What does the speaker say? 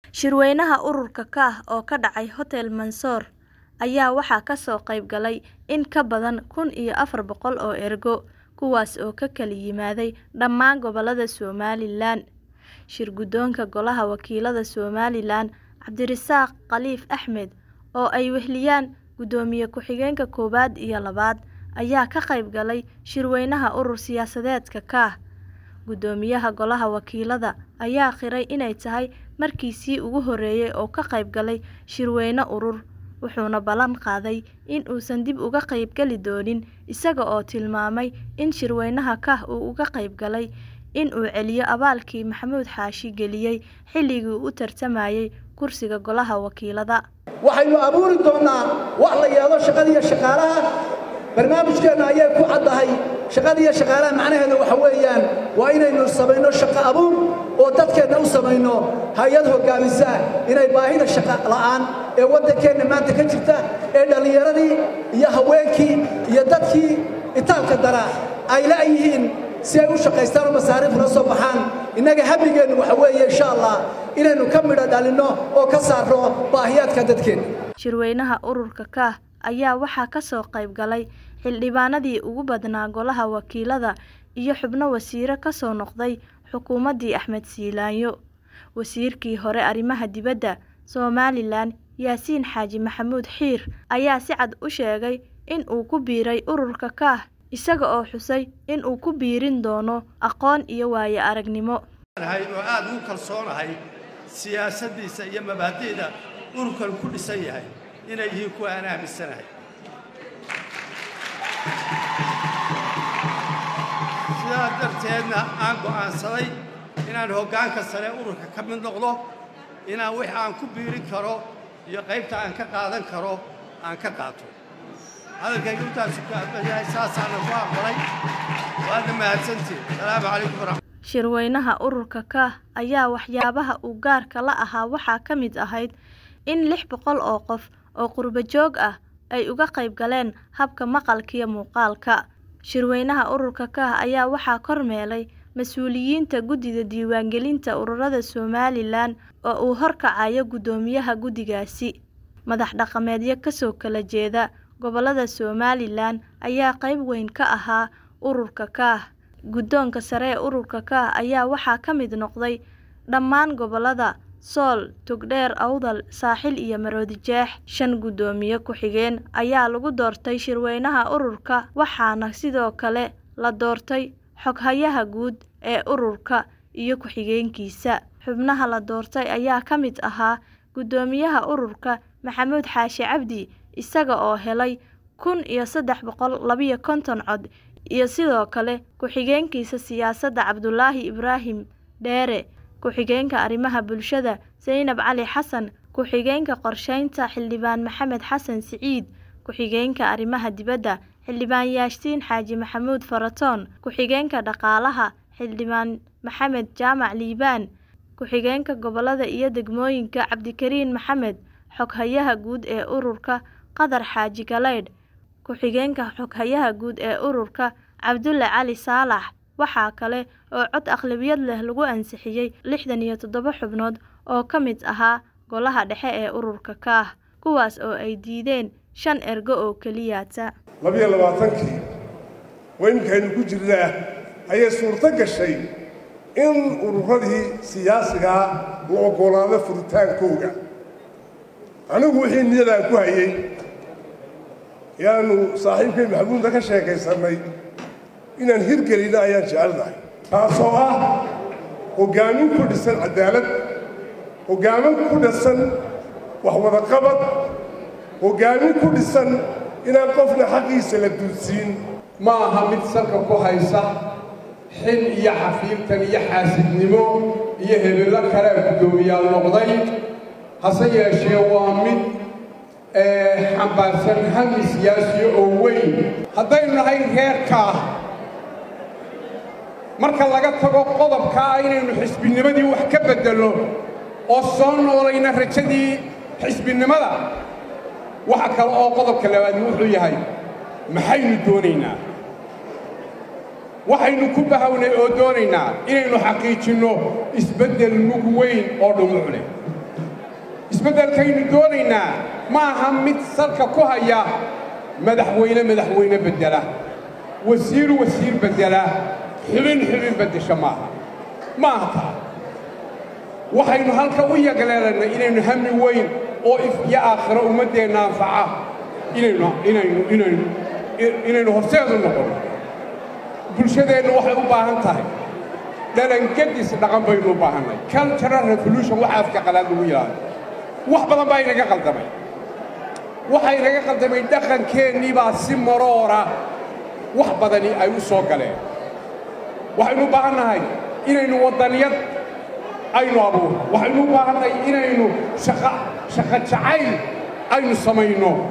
Shirweynaha ururka KAH oo ka dhacay Hotel Mansour ayaa waxaa ka soo qayb galay in ka badan kun iyo afar boqol oo ergo, kuwaas oo ka kala yimaaday dhammaan gobollada Somalilan. Shir-guddoonka Golaha Wakiilada Somalilan Cabdirasaaq Khaliif Axmed, oo ay weheliyaan Gudoomiye Ku-xigeenka koowaad iyo labaad, ayaa ka qayb galay shirweynaha urur siyaasadeedka KAH. Guddoomiyaha Golaha Wakiilada ayaa qiray inay tahay markiisii ugu horeysay oo ka qayb galay shirweyne urur, wuxuuna ballan qaaday in uusan dib uga qayb gali doonin, isaga oo tilmaamay in shirweynaha KAH uu uga qayb galay in uu celiyo abaalkii Maxamuud Xaashi geliyay xilligii uu u tartamayay kursiga Golaha Wakiilada. waxaynu abuuri doonnaa wax la yidhaahdo shaqada iyo shaqaalaha barnaamijkeenna ayay ku caddahay shaqada iyo shaqaalaha macnaheeda waxa weeyaan waa inaynu samayno shaqo abuur oo dadkeenna u samayno hay-ad hoggaamisa inay baahida shaqa la'aan ee waddankeenna maanta ka jirta ee dhallinyaradii iyo haweenkii iyo dadkii itaalka daraa ay la'yihiin si ay u shaqaystaan oo masaariif la soo baxaan innaga hammigeennu waxa weeye insha allah inaynu ka midho dhalinno oo ka saarno baahiyaadka dadkeenna Shirweynaha ururka KAH ayaa waxaa ka soo qayb galay xildhibaanadii ugu badnaa Golaha Wakiilada iyo xubno wasiiro ka soo noqday xukuumaddii Axmed Siilaanyo. Wasiirkii hore arrimaha dibadda Somalilan Yaasiin Xaaji Maxamuud Xiir ayaa si cad u sheegay in uu ku biiray ururka KAH, isaga oo xusay in uu ku biirin doono aqoon iyo waayo-aragnimo. oo aad ugu kalsoonahay siyaasaddiisa iyo mabaadi'da ururkan ku dhisan yahay inay yihiin kuwa aan aaminsanahay sidaa darteedna aan go'aansaday inaan hoggaanka sare ururka ka mid noqdo inaan wix aan ku biirin karo iyo qaybta aan ka qaadan karo aan ka qaato hadalkayga intaasu ka aqbalyahay saasaana ku aqbalay waadna mahadsantiin salaamu calaykum waraxmat Shirweynaha ururka KAH ayaa waxyaabaha uu gaarka la ahaa waxaa ka mid ahayd in lix boqol oo qof oo qurbo joog ah ay uga qayb galeen habka maqalka iyo muuqaalka. Shirweynaha ururka KAH ayaa waxaa kormeelay mas'uuliyiinta Guddida Diiwaangelinta Ururada Somalilan oo uu horkacayo guddoomiyaha guddigaasi. Madax dhaqameedyo ka soo kala jeeda gobollada Somalilan ayaa qayb weyn ka ahaa ururka KAH. Guddoonka sare ee ururka KAH ayaa waxaa ka mid noqday dhammaan gobollada Sool, Togdheer, Awdal, Saaxil iyo Maroodijeex. Shan guddoomiye ku-xigeen ayaa lagu doortay shirweynaha ururka, waxaana sidoo kale la doortay xoghayaha guud ee ururka iyo ku-xigeenkiisa. Xubnaha la doortay ayaa ka mid ahaa guddoomiyaha ururka Maxamuud Xaashi Cabdi, isaga oo helay kun iyo saddex boqol labiyo konton cod, iyo sidoo kale ku-xigeenkiisa siyaasadda Cabdulaahi Ibraahim Dheere, ku-xigeenka arrimaha bulshada Zaynab Cali Xasan, ku-xigeenka qorsheynta Xildhibaan Maxamed Xasan Siciid, ku-xigeenka arrimaha dibadda Xildhibaan Yaasiin Xaaji Maxamuud Faratoon, ku-xigeenka dhaqaalaha Xildhibaan Maxamed Jaamac Liibaan, ku-xigeenka gobollada iyo degmooyinka Cabdikariin Maxamed, xoghayaha guud ee ururka Qadar Xaaji Galeydh, ku-xigeenka xoghayaha guud ee ururka Cabdulle Cali Saalax. Waxaa kale oo cod aqlabiyad leh lagu ansixiyay lixdan iyo toddoba xubnood oo ka mid ahaa Golaha Dhexe ee ururka KAH, kuwaas oo ay diideen shan ergo oo keliyaata. labiyo labaatankii oo iminkaynu ku jirnaa ayay suurto gashay in ururadii siyaasigaa la oggolaado furitaankooga anigu wixii niyadaan ku hayey yaanu saaxiibkay maxamuudna ka sheekaysannay inaan hirgelinno ayaan jecelnahay taasoo ah hoggaamin ku dhisan caddaalad hoggaamin ku dhisan waxwadaqabad hoggaamin ku dhisan inaan qofna xaqiisa la dulsiin ma aha mid salka ku haysa xil iyo xafiiltan iyo xaasidnimo iyo hebello kale guddoomiyaal noqday hase yeeshee waa mid xambaarsan hami siyaasiyo oo weyn haddaynu nahay reerkaa marka laga tago qodobkaa inaynu xisbinimadii wax ka beddelno oo soo noolayna rajadii xisbinimada waxa kale oo qodobka labaadni wuxuu yahay maxaynu doonaynaa waxaynu ku bahawnay oo doonaynaa inaynu xaqiijinno isbeddel mug weyn oo dhumuc leh isbeddelkaynu doonaynaa ma aha mid salka ku haya madaxweyne madaxweyne beddela wasiir wasiir beddela xubin xubin beddesha maaha ma aha taa waxaynu halka u yagleelannay inaynu hami weyn oo if iyo aakhiro ummaddeenna anfaca inaynu inaynu inaynu inaynu horseedu noqono bulshadeennu waxay u baahan tahay dhalangadis dhaqan baynu u baahannay cultural revolution waxa afka qalaad lagu yidhaahdo wax badan baa inaga qaldamay waxaa inaga qaldamay dhaqankeennii baa si maroora wax badani ay u soo galeen waxaynu u baahannahay inaynu waddaniyad aynu abuurno waxaynu u baahannahay inaynu shaqa shaqa jacayl aynu samayno